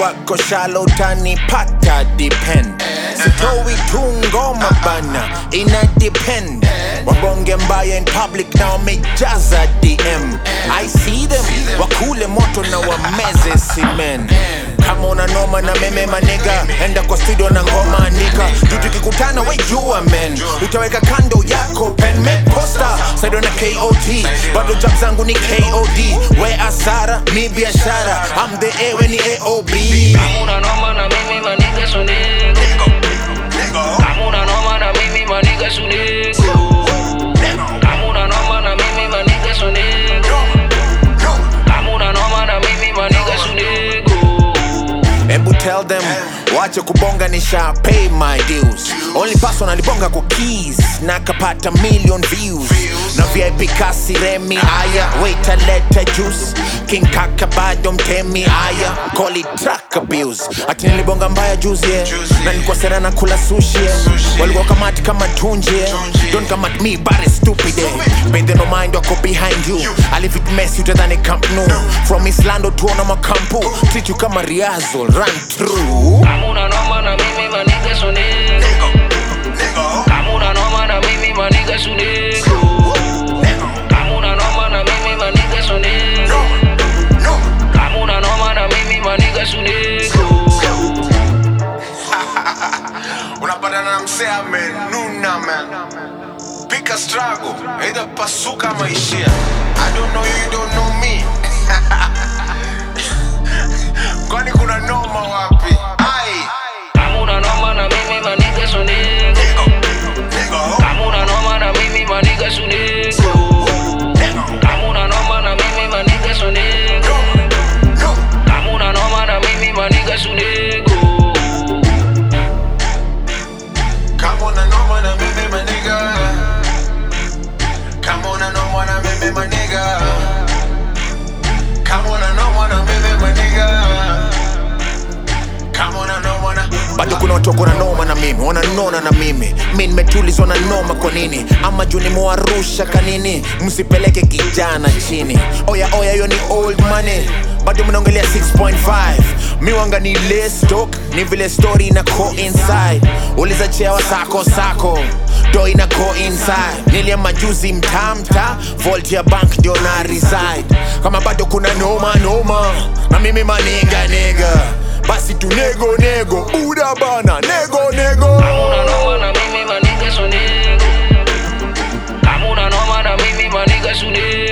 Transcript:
wako shalo utanipata depend sitoi tu ngoma bana ina depend wabonge mbaya in public na wamejaza dm i see them wakule moto na wameze simen kama una noma na meme maniga enda kwa studio na ngoma andika juu tukikutana we jua men utaweka kando yako pen make poster saido na kot bado job zangu ni kod we asara mi biashara am the a we ni aob Hamuna noma na mimi maniga sunigo Hamuna noma na mimi maniga sunigo Hamuna noma na mimi maniga sunigo Hamuna noma na mimi maniga sunigo Ebu tell them wache kubonga nisha pay my dues only person alibonga kwa keys na kapata million views na vip kasi remi aya wait aleta juice king kaka bado mtemi aya call it track abuse ati nilibonga mbaya juzi yeah. na nilikuwa sera na kula sushi yeah. walikuwa kamati kama tunji yeah. don't come at me bare stupid eh. Pay them no mind wako behind you alivit mess utadhani camp no from islando tuona makampu treat you kama riazo run through Hamuna noma na mimi maniga sunigo Hamuna noma na mimi maniga sunigo Hamuna noma na mimi maniga sunigo Hamuna noma na mimi maniga sunigo unapatana na msee amenuna man pika struggle either pasuka ama ishia i don't know you, you don't know me kwani kuna noma wapi ai Hamuna noma na mimi maniga sunigo Hamuna noma na mimi maniga sunigo Hamuna noma na mimi maniga sunigo Hamuna noma na mimi maniga sunigo kama una noma na mimi maniga kama una noma na mimi maniga kama una noma na mimi maniga kama una noma na bado kuna watu wako na noma na mimi wananona na mimi mi nimetulizwa na noma kwa nini ama juu nimewarusha kanini msipeleke kijana chini oya oya hiyo ni old money bado mnaongelea 6.5 mi wanga ni ile stock ni vile story ina coincide uliza chewa sako sako do ina coincide nilia majuzi mtamta volt ya bank ndio na reside kama bado kuna noma noma na mimi maniga niga basi tu nego nego buda bana nego nego Hamuna noma na mimi maniga sunigo Hamuna noma na mimi maniga sunigo